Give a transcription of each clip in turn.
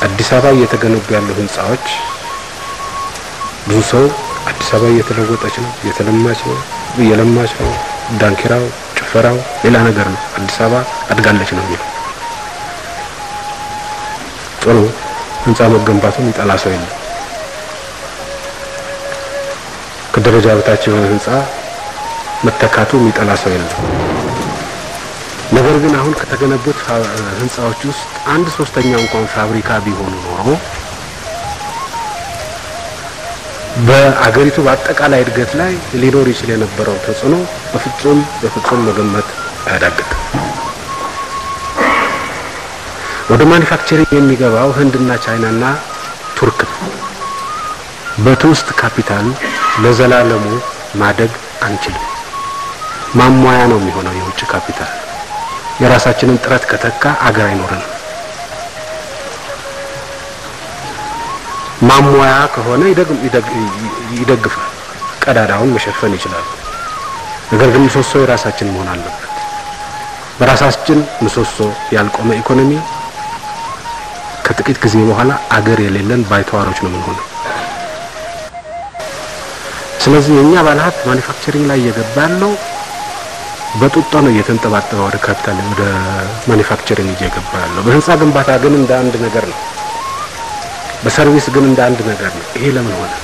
አዲስ አበባ እየተገነቡ ያሉ ህንጻዎች ብዙ ሰው አዲስ አበባ እየተለወጠች ነው፣ እየተለማች ነው፣ እየለማች ነው፣ ዳንኪራው፣ ጭፈራው ሌላ ነገር ነው፣ አዲስ አበባ አድጋለች ነው የሚለው። ጥሩ ህንጻ መገንባቱን ይጠላ ሰው የለም። ከደረጃ በታች የሆነ ህንጻ መተካቱ የሚጠላ ሰው የለም። ነገር ግን አሁን ከተገነቡት ህንጻዎች ውስጥ አንድ ሶስተኛው እንኳን ፋብሪካ ቢሆኑ ኖሮ በአገሪቱ በአጠቃላይ እድገት ላይ ሊኖር ይችል የነበረው ተጽዕኖ በፍጹም በፍጹም መገመት አያዳግትም። ወደ ማኒፋክቸሪንግ የሚገባው ህንድና ቻይናና ቱርክ ነው። በትውስጥ ካፒታል ለዘላለሙ ማደግ አንችልም። ማሟያ ነው የሚሆነው የውጭ ካፒታል። የራሳችንን ጥረት ከተካ አገር አይኖረንም። ማሟያ ከሆነ ይደግፋል፣ ቀዳዳውን መሸፈን ይችላል። ነገር ግን ምሰሶ የራሳችን መሆን አለበት። በራሳችን ምሰሶ ያልቆመ ኢኮኖሚ ከጥቂት ጊዜ በኋላ አገር የሌለን ባይተዋሮች ነው የምንሆነው። ስለዚህ የእኛ ባለሀብት ማኒፋክቸሪንግ ላይ እየገባ ያለው በጡጦ ነው እየተንጠባጠበ ወደ ካፒታል ወደ ማኒፋክቸሪንግ እየገባ ያለው። በህንጻ ግንባታ ግን እንደ አንድ ነገር ነው። በሰርቪስ ግን እንደ አንድ ነገር ነው። ይሄ ለምን ሆነ?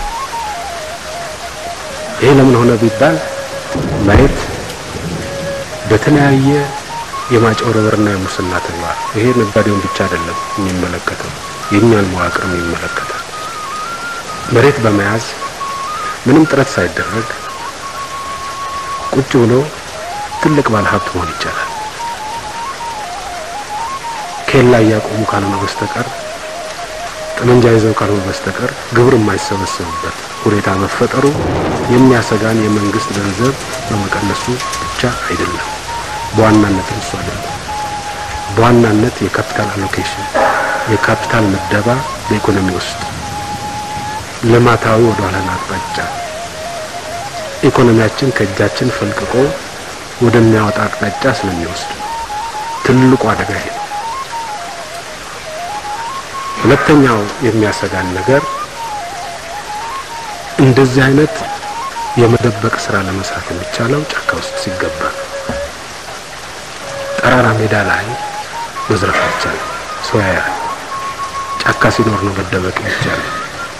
ይሄ ለምን ሆነ ቢባል መሬት በተለያየ የማጭበርበርና የሙስና ተግባር ይሄ ነጋዴውን ብቻ አይደለም የሚመለከተው የእኛን መዋቅርም ይመለከታል። መሬት በመያዝ ምንም ጥረት ሳይደረግ ቁጭ ብሎ ትልቅ ባለሀብት መሆን ይቻላል። ኬላ እያቆሙ ካልሆነ በስተቀር ጠመንጃ ይዘው ካልሆነ በስተቀር ግብር የማይሰበሰብበት ሁኔታ መፈጠሩ የሚያሰጋን የመንግስት ገንዘብ በመቀነሱ ብቻ አይደለም። በዋናነት እሱ አይደለም። በዋናነት የካፒታል አሎኬሽን የካፒታል ምደባ በኢኮኖሚ ውስጥ ልማታዊ ወደ ኋላ አቅጣጫ ኢኮኖሚያችን ከእጃችን ፈልቅቆ ወደሚያወጣ አቅጣጫ ስለሚወስድ ትልቁ አደጋ ይሄ ነው። ሁለተኛው የሚያሰጋን ነገር እንደዚህ አይነት የመደበቅ ስራ ለመስራት የሚቻለው ጫካ ውስጥ ሲገባ ጠራራ ሜዳ ላይ መዝረፍ አይቻልም። ሰው ያያል። ጫካ ሲኖር ነው መደበቅ የሚቻለው።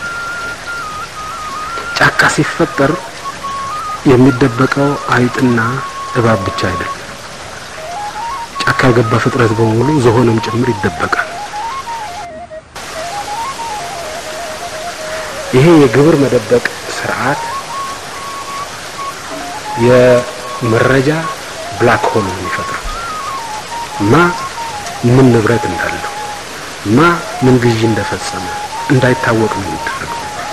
ጫካ ሲፈጠር የሚደበቀው አይጥና እባብ ብቻ አይደለም። ጫካ የገባ ፍጥረት በሙሉ ዝሆንም ጭምር ይደበቃል። ይሄ የግብር መደበቅ ስርዓት የመረጃ ብላክ ሆል ነው የሚፈጥረው። ማ ምን ንብረት እንዳለው ማ ምን ግዢ እንደፈጸመ እንዳይታወቅ ነው የሚደረገው።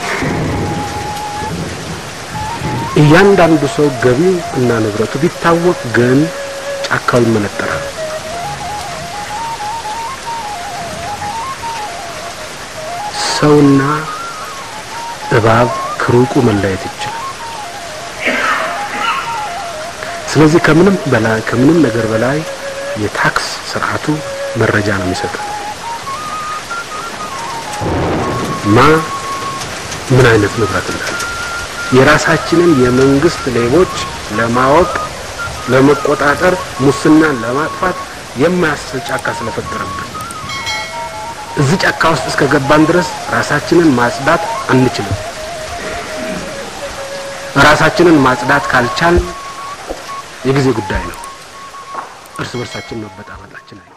እያንዳንዱ ሰው ገቢው እና ንብረቱ ቢታወቅ ግን ጫካው ይመነጠራል። ሰውና እባብ ከሩቁ መለየት ይችላል። ስለዚህ ከምንም በላይ ከምንም ነገር በላይ የታክስ ስርዓቱ መረጃ ነው የሚሰጠው። ማ ምን አይነት ንብረት እንዳለው የራሳችንን የመንግስት ሌቦች ለማወቅ ለመቆጣጠር፣ ሙስናን ለማጥፋት የማያስችል ጫካ ስለፈጠረብን እዚህ ጫካ ውስጥ እስከ ገባን ድረስ ራሳችንን ማጽዳት አንችልም። ራሳችንን ማጽዳት ካልቻል የጊዜ ጉዳይ ነው። እርስ በርሳችን መበጣበጣችን አይ